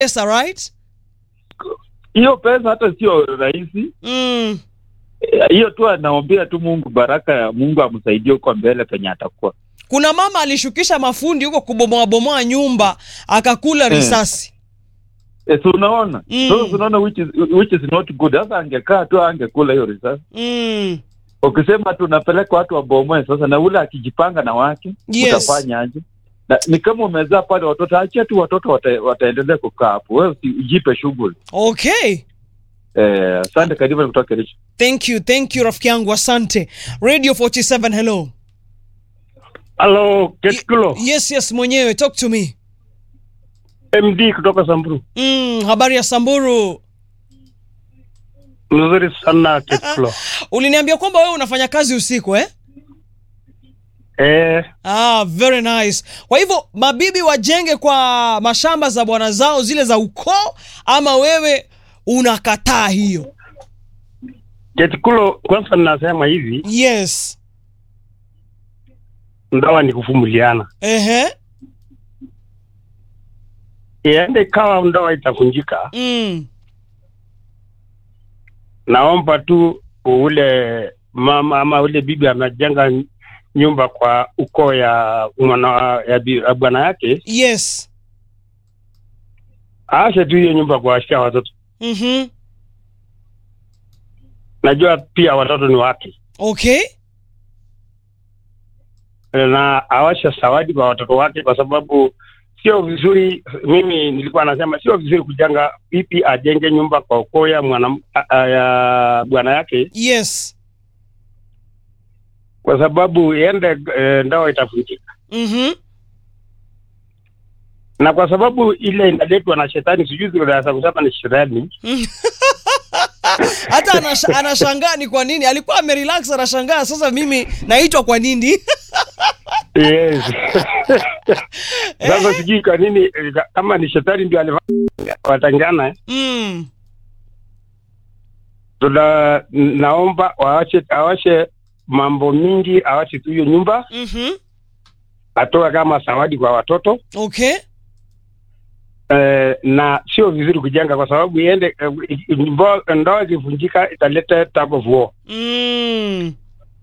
pesa right hiyo pesa hata sio rahisi mm. Eh, hiyo tu anaombea tu mungu baraka ya mungu amsaidie huko mbele penye atakuwa kuna mama alishukisha mafundi huko kubomoabomoa nyumba akakula Eh. risasi e, si unaona Mm. so si unaona which is, which is not good sasa angekaa tu angekula hiyo risasi mm. ukisema tu unapeleka watu wabomoe sasa na ule akijipanga na wake Yes. utafanya aje na, ni kama umezaa pale watoto achia tu watoto wata, wataendelea kukaa hapo wewe usijipe shughuli okay eh, asante karibu kutoka Kericho thank you thank you rafiki yangu asante radio 47 hello Halo, Ketkulo, yes yes mwenyewe talk to me MD kutoka Samburu. mm, habari ya samburu Mzuri sana Ketkulo. uliniambia kwamba wewe unafanya kazi usiku eh? Eh, ah, very nice kwa hivyo mabibi wajenge kwa mashamba za bwana zao zile za ukoo ama wewe unakataa hiyo Ketkulo, kwanza ninasema hivi, yes ndoa ni kuvumiliana. ehe Iende ikawa ndoa itavunjika, mm. naomba tu ule mama ama ule bibi amejenga nyumba kwa ukoo ya mwana ya, bi- ya bwana yake, yes aache tu hiyo nyumba kuwashia watoto. mm-hmm. Najua pia watoto ni wake, okay na awashe zawadi kwa watoto wake, kwa sababu sio vizuri. Mimi nilikuwa nasema sio vizuri kujenga, vipi ajenge nyumba kwa ukoo ya mwana a- a- ya bwana yake, yes kwa sababu iende e, ndoa itavunjika, mm-hmm. na kwa sababu ile inaletwa na shetani, sijui zinaweza kusema ni shetani. hata anasha, anashangaa ni kwa nini alikuwa amerelax anashangaa sasa mimi naitwa kwa nini Yes. Sasa sijui kwa nini eh, kama ni shetani ndio alifanya watangana. mm. Tuna naomba waache awashe mambo mingi, awache tu hiyo nyumba, mm-hmm. atoe kama zawadi kwa watoto okay eh, na sio vizuri kujenga kwa sababu iende eh, mbo- ndoa ikivunjika italeta tug of war. mm.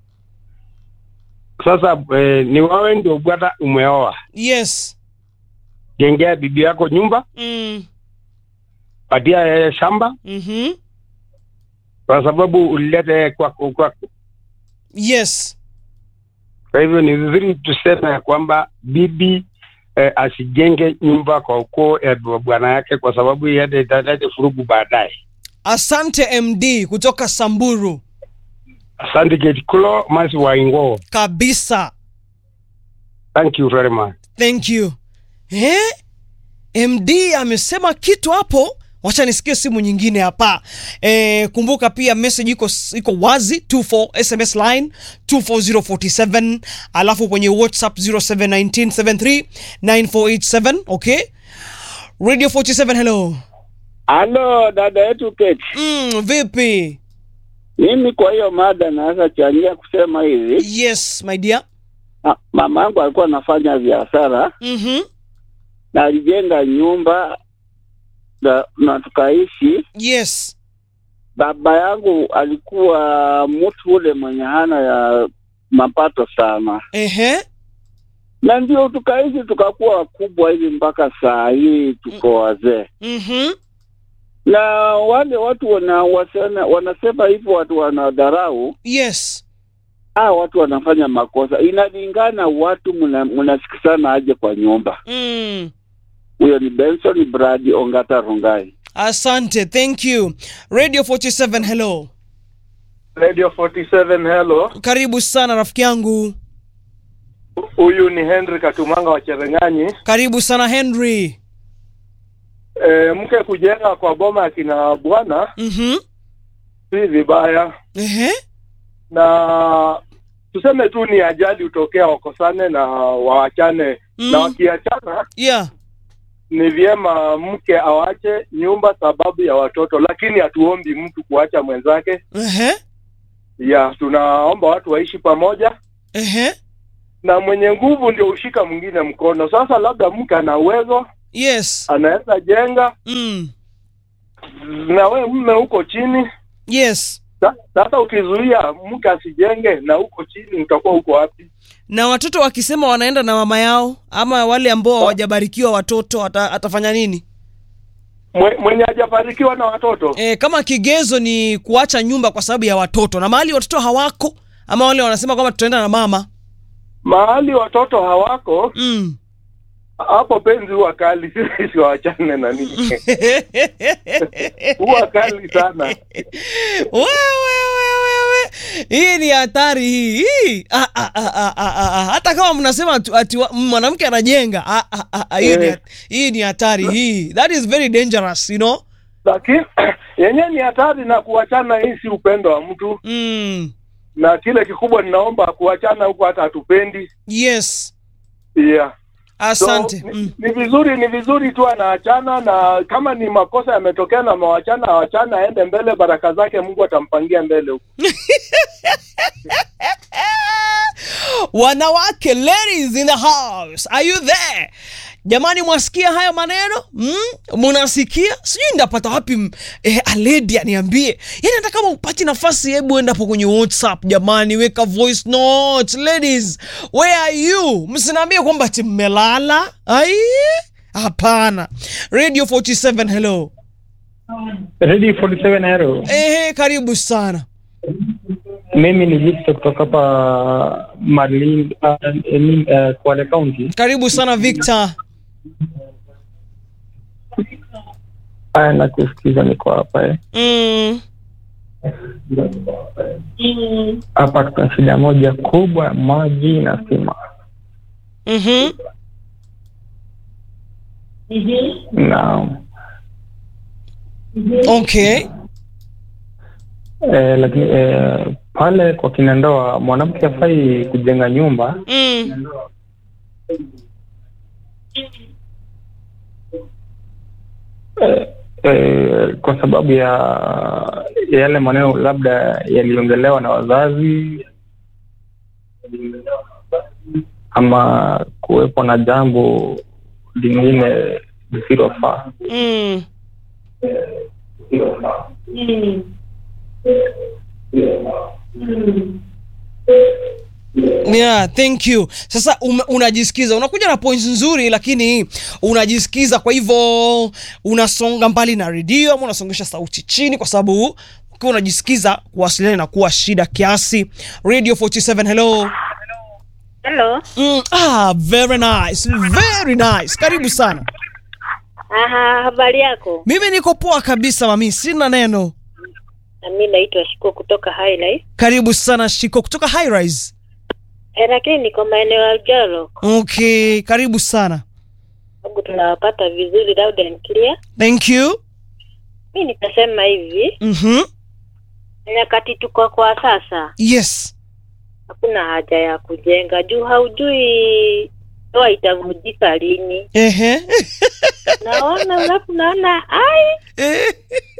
Sasa eh, ni wewe ndio bwana umeoa, yes jengea bibi yako nyumba, mm. patia yeye shamba, mm-hmm. kwa sababu ulilete kwako kwako. yes Kwa hivyo ni vizuri tuseme ya kwamba bibi eh, asijenge nyumba kwa ukoo ya bwana yake, kwa sababu iende italete furugu baadaye. asante md kutoka samburu Asante Getkulo Masi Waingo, kabisa thank you very much. thank you eh? md amesema kitu hapo wacha nisikie simu nyingine hapa e, kumbuka pia message iko, iko wazi 24 sms line 24047 alafu kwenye whatsapp 0719739487 okay radio 47 hello Halo dada yetu Kate, mm, vipi mimi kwa hiyo mada naweza changia kusema hivi. yes my dear Ah, Mama yangu alikuwa anafanya biashara mm-hmm. na alijenga nyumba na, na tukaishi. yes Baba yangu alikuwa mtu ule mwenye hana ya mapato sana, ehe na ndio tukaishi tukakuwa wakubwa hivi mpaka saa hii tuko wazee. mm-hmm. Na wale watu wana, wasena, wanasema hivyo watu wanadharau yes Ah, watu wanafanya makosa. Inalingana watu mna- mnasikizana aje kwa nyumba. mm. Huyo ni Benson Brad Ongata Rongai. asante thank you radio 47 hello Radio 47 hello. karibu sana rafiki yangu Huyu ni Henry Katumanga wa Cherengani. karibu sana henry E, mke kujenga kwa boma ya kina bwana mm-hmm. si vibaya, ehe na tuseme tu ni ajali utokea, wakosane na waachane Mm. na wakiachana, yeah ni vyema mke awache nyumba sababu ya watoto, lakini hatuombi mtu kuacha mwenzake. ehe Ya, tunaomba watu waishi pamoja ehe na mwenye nguvu ndio ushika mwingine mkono. Sasa labda mke ana uwezo yes anaweza jenga mm. na we mme huko chini. yes Sa- Sasa ukizuia mke asijenge na huko chini, utakuwa huko wapi? na watoto wakisema wanaenda na mama yao ama wale ambao hawajabarikiwa watoto ata, atafanya nini Mwe- Mwenye hajafanikiwa na watoto e, kama kigezo ni kuacha nyumba kwa sababu ya watoto na mahali watoto hawako ama wale wanasema kwamba tutaenda na mama mahali watoto hawako, mm. hapo penzi huwa kali, sisi wachane na nini, huwa kali sana. wewe wewe hii ni hatari hii hii ah, ah, ah, ah, ah, ah, ah. hata kama mnasema ati- ati wa- mwanamke anajenga ah, ah, ah, ah, hii ni Eh. hat- hii ni hatari hii that is very dangerous you know Lakini yenyewe ni hatari na kuachana, hii si upendo wa mtu, mm. na kile kikubwa ninaomba kuachana huko, hata hatupendi yes yeah. asante So, mm. ni, ni vizuri ni vizuri tu anaachana, na kama ni makosa yametokea na mawachana, awachana aende mbele, baraka zake Mungu atampangia mbele huko. wanawake ladies in the house are you there jamani mwasikia haya maneno mm? munasikia sijui ndapata wapi m- eh, aledi aniambie yani hata kama upati nafasi hebu enda hapo kwenye whatsapp jamani weka voice note ladies where are you msinaambie kwamba ati mmelala ai hapana radio 47 hello Ready 47 Aero. ehe karibu sana Mimi ni Victor kutoka hapa Malindi, uh, uh, Kwale County. karibu sana victor Aya, nakusikiza, niko hapa eh. mm. Hapa tuna shida moja kubwa ya maji na stima, mm-hmm. na okay eh, lakini eh, pale kwa kina ndoa mwanamke afai kujenga nyumba mm. eh, eh, kwa sababu ya ya yale maneno labda yaliongelewa na wazazi ama kuwepo na jambo lingine lisilofaa. Mm. Yeah, thank you. Sasa um, unajisikiza unakuja na points nzuri, lakini unajisikiza, kwa hivyo unasonga mbali na redio ama unasongesha sauti chini, kwa sababu ukiwa unajisikiza kuwasiliana inakuwa shida kiasi. Radio 47, hello. Hello. Mm, ah, very nice, very nice. Karibu sana. Aha, habari yako? Mimi niko poa kabisa mami, sina neno. Na mimi naitwa Shiko kutoka Highlight. Karibu sana Shiko kutoka High Rise. Eh, lakini niko maeneo ya Ujalo. Okay, karibu sana. Sababu tunawapata vizuri loud and clear. Thank you. Mimi nitasema hivi, Mhm. nyakati tuko kwa sasa, Yes. hakuna haja ya kujenga juu haujui ndoa itavunjika lini. Ehe. Naona alafu naona ai, Eh.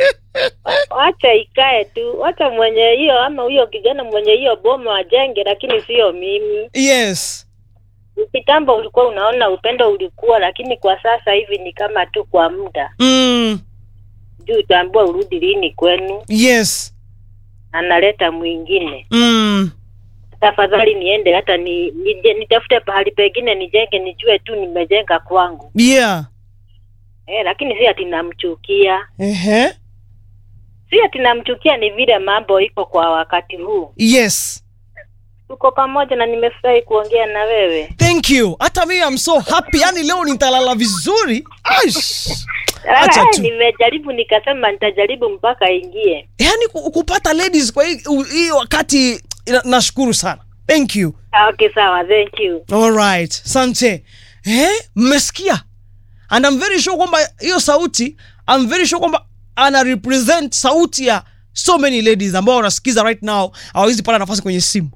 wacha ikae tu, wacha mwenye hiyo ama huyo kijana mwenye hiyo boma wajenge, lakini sio mimi. yes. Kitambo ulikuwa unaona upendo ulikuwa, lakini kwa sasa hivi ni kama tu kwa muda Mm. juu utaambiwa urudi lini kwenu, Yes. analeta mwingine. Mm. Tafadhali niende hata ni, nije, nitafute pahali pengine nijenge, nijue tu nimejenga kwangu Yeah. eh, lakini si ati namchukia, Ehe. si ati namchukia, ni vile mambo iko kwa wakati huu. Yes. Tuko pamoja na nimefurahi kuongea na wewe. Thank you. Hata mimi I'm so happy. Yaani leo nitalala vizuri. Aish. Acha Ah, tu. nimejaribu nikasema nitajaribu mpaka ingie. Yaani ku- kupata ladies kwa hii u- hii wakati na- nashukuru sana. Thank you. Ah, Okay, sawa, thank you. All right. Sante. Eh, mmesikia? And I'm very sure kwamba hiyo sauti, I'm very sure kwamba ana represent sauti ya so many ladies ambao wanasikiza right now hawawezi pata nafasi kwenye simu.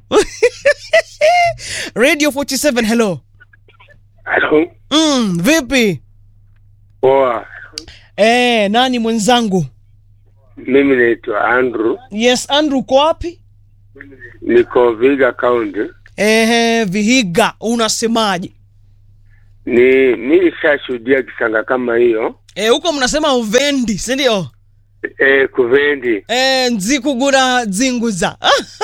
Radio 47 hello. Halo. Mm, vipi? Poa. Eh, nani mwenzangu? Mimi naitwa Andrew, Yes, Andrew uko wapi? niko Viga County. Ehe, Vihiga, unasemaje? ni mi nishashuhudia kisanga kama hiyo Eh, huko mnasema uvendi si ndio e, kuvendi Eh, nzikugura dzinguza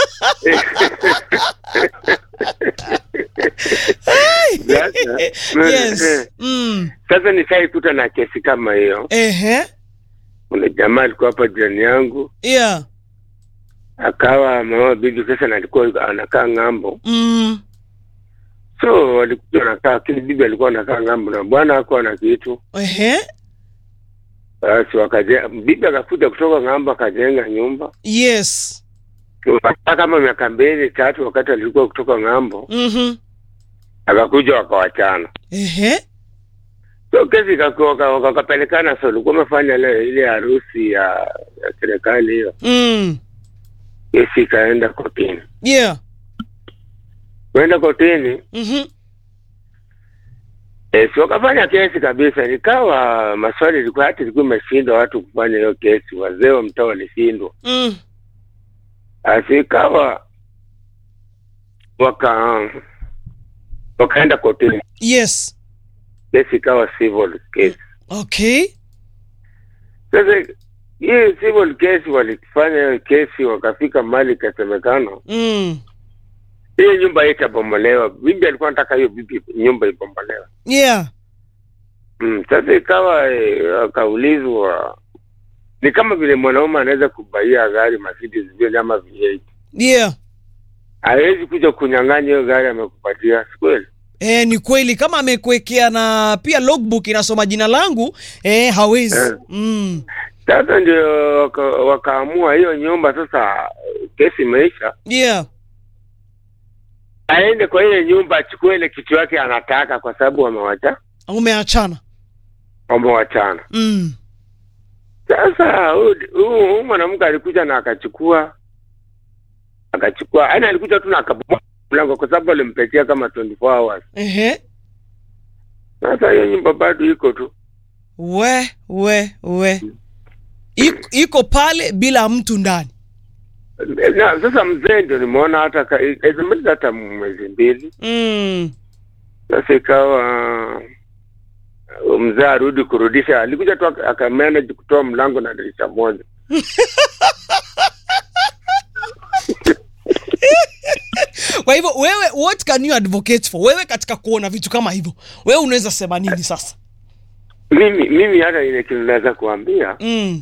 Sasa- yes mm. sasa nishaikuta na kesi kama hiyo Ehe. kuna jamaa alikuwa hapa jirani yangu yeah akawa mama bibi sasa na alikuwa anakaa ng'ambo mm. so walikuja wanakaa lakini bibi alikuwa anakaa ng'ambo na bwana hakuwa na kitu Ehe. basi wakaje bibi akakuja kutoka ng'ambo akajenga nyumba yes Wakakaa kama miaka mbili tatu wakati alikuwa kutoka ng'ambo mm-hmm. akakuja wakawachana Ehe. so kesi ikaku- waka- wakapelekana so ulikuwa umefanya ile ile harusi ya ya serikali hiyo mm. kesi ikaenda kotini yeah kuenda kotini mm-hmm. e, si wakafanya kesi kabisa nikawa maswali ilikuwa hata ilikuwa imeshindwa watu kufanya hiyo kesi wazee wa mtaa walishindwa mm. basi ikawa waka wakaenda kotini yes kesi ikawa civil case okay sasa hii civil case walifanya hiyo kesi wakafika mali ikasemekana mm. hiyo nyumba itabomolewa bibi alikuwa anataka hiyo bibi nyumba ibomolewe yeah mm, sasa ikawa eh, akaulizwa ni kama vile mwanaume anaweza kubaia gari Mercedes Benz ama V8 yeah hawezi kuja kunyang'anya hiyo gari amekupatia si kweli E, ni kweli kama amekuwekea na pia logbook inasoma jina langu e, hawezi Eh. mm. sasa ndio waka, wakaamua hiyo nyumba sasa kesi imeisha yeah aende kwa ile nyumba achukue ile kitu yake anataka kwa sababu wamewacha umeachana wamewachana mm. sasa huyu- huyu huyu mwanamke alikuja na akachukua akachukua yaani alikuja tu na akabomoa mlango kwa sababu alimpetia kama 24 hours Ehe. sasa hiyo nyumba bado iko tu we we we iko, iko pale bila mtu ndani na sasa mzee ndio nimeona hata ka- haijamaliza hata mwezi mbili mm. sasa ikawa uh, mzee arudi kurudisha alikuja tu aka- akamanage kutoa mlango na dirisha moja kwa hivyo wewe what can you advocate for wewe katika kuona vitu kama hivyo wewe unaweza sema nini sasa mimi mimi hata ile kitu naweza kuambia mm.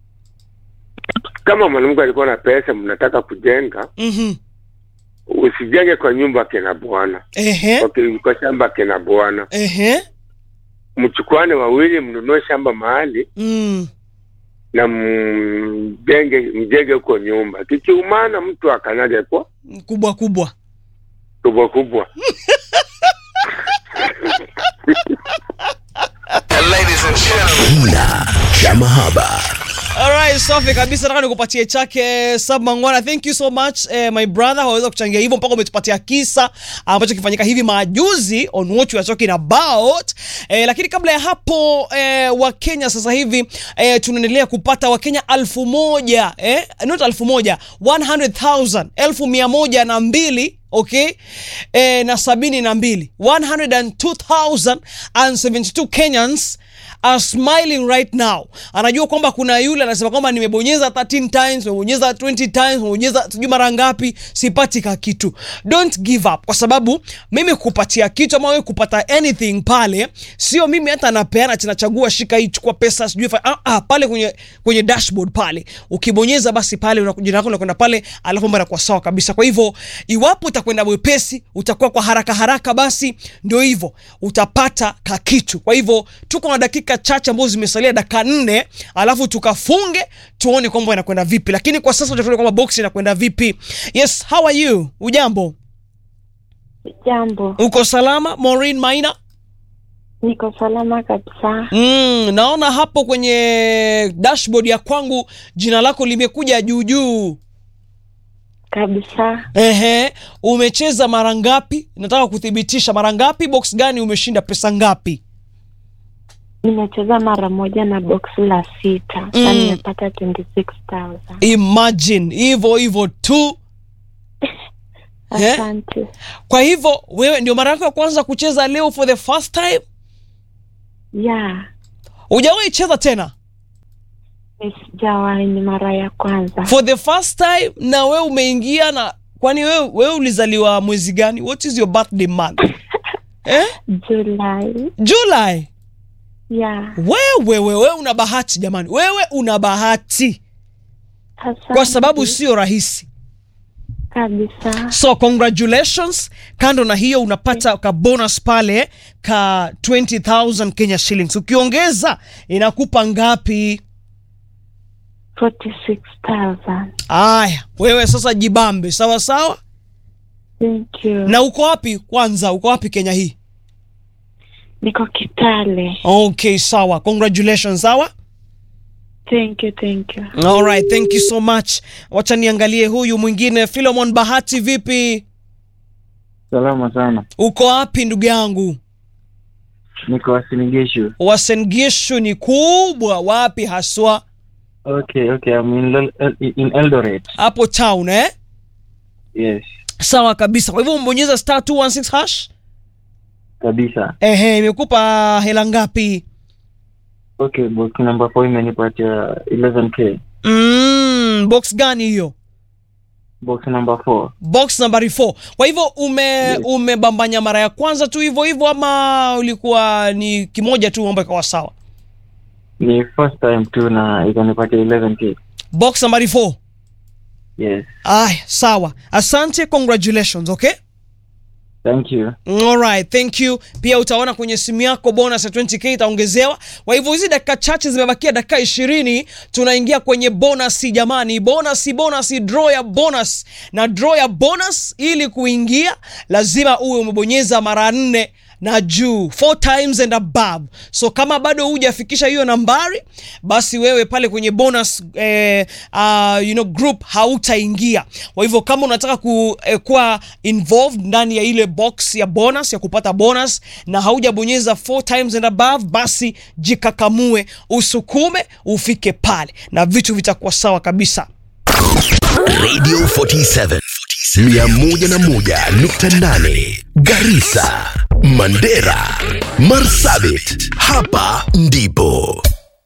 kama mwanamke alikuwa na pesa mnataka kujenga mm-hmm. usijenge kwa nyumba kina bwana Ehe. kwa, ki- kwa shamba kina bwana Ehe. mchukuane wawili mnunue shamba mahali Mm. na mjenge mjenge huko nyumba kikiumana mtu akanyage kwa kubwa kubwa kubwa kubwa Kina cha mahaba. Alright, safi kabisa. Nataka nikupatie chake Sab Mangwana. Thank you so much eh, my brother, waweza kuchangia hivyo mpaka umetupatia kisa ambacho kifanyika hivi majuzi on what we are talking about. Eh, lakini kabla ya hapo eh, Wakenya sasa hivi eh, tunaendelea kupata Wakenya alfu moja eh, not alfu moja 100,000 elfu mia moja na mbili okay eh, na sabini na mbili 102,072 Kenyans are smiling right now. Anajua kwamba kuna yule anasema kwamba nimebonyeza 13 times, nimebonyeza 20 times, nimebonyeza sijui mara ngapi, sipati ka kitu. Don't give up, kwa sababu mimi kupatia kitu ama wewe kupata anything pale, sio mimi hata napeana tunachagua, shika hii, chukua pesa, sijui fa- ah, ah, pale kwenye kwenye dashboard pale, ukibonyeza basi pale unakuja jina lako unakwenda pale, alafu mambo yanakuwa sawa kabisa. Kwa hivyo iwapo utakwenda mwepesi, utakuwa kwa haraka haraka, basi ndio hivyo utapata ka kitu. Kwa hivyo tuko na dakika chache ambazo zimesalia, dakika nne, alafu tukafunge tuone kwamba inakwenda vipi, lakini kwa sasa tutaona kwamba box inakwenda vipi. Yes, how are you? Ujambo, Jambo, uko salama? Maureen Maina. niko salama kabisa. Mm, naona hapo kwenye dashboard ya kwangu jina lako limekuja juu juu. Kabisa, Ehe, umecheza mara ngapi? Nataka kuthibitisha mara ngapi, box gani umeshinda pesa ngapi? nimecheza mara moja na box la sita Mm. na nimepata 26000 Imagine hivyo hivyo tu. Eh? Asante. Kwa hivyo wewe ndio mara yako ya kwanza kucheza leo for the first time? Ya, Hujawahi cheza tena mi sijawahi, ni mara ya kwanza. for the first time, na wewe umeingia na kwani wewe wewe ulizaliwa mwezi gani? What is your birthday month? eh? Julai. July. Ya, Wewe wewe una bahati jamani, wewe una bahati asante. kwa sababu sio rahisi. kabisa. So congratulations. Kando na hiyo unapata ka bonus pale ka 20000 Kenya shillings. Ukiongeza inakupa ngapi? 46,000. Aya, wewe sasa jibambe, sawa sawa. Thank you. Na uko wapi kwanza? Uko wapi Kenya hii? Niko Kitale. Okay, sawa. Congratulations, sawa. Thank you, thank you. All right, thank you so much. Wacha niangalie huyu mwingine Philemon Bahati, vipi? Salama sana, Uko wapi ndugu yangu? niko Wasinigeshu. Wasengishu ni kubwa, wapi haswa? Okay, okay, I'm in, Lel- in Eldoret. Hapo town eh? Yes, Sawa kabisa. Kwa hivyo umbonyeza star 216 hash. kabisa. Ehe, imekupa hela ngapi? Okay, box number 4 imenipatia 11k. Mm, box gani hiyo? Box number 4. Box nambari 4. Kwa hivyo ume umebambanya mara ya kwanza tu hivyo hivyo ama ulikuwa ni kimoja tu mambo ikawa sawa? Ni first time tu na ikanipatia 11k. Box nambari 4. Yes, Aya, sawa. Asante, congratulations, okay? thank you. Alright, thank you. Pia utaona kwenye simu yako bonus ya 20k itaongezewa. Kwa hivyo hizi dakika chache zimebakia, dakika ishirini, tunaingia kwenye bonus jamani. Bonus, bonus, draw ya bonus. Na draw ya bonus ili kuingia lazima uwe umebonyeza mara nne na juu four times and above. So kama bado hujafikisha hiyo nambari, basi wewe pale kwenye bonus eh, uh, you know, group hautaingia. Kwa hivyo kama unataka ku, eh, kuwa involved ndani ya ile box ya bonus ya kupata bonus na haujabonyeza four times and above, basi jikakamue, usukume, ufike pale na vitu vitakuwa sawa kabisa. Radio 47 101.8 Garissa, Mandera, Marsabit. Hapa ndipo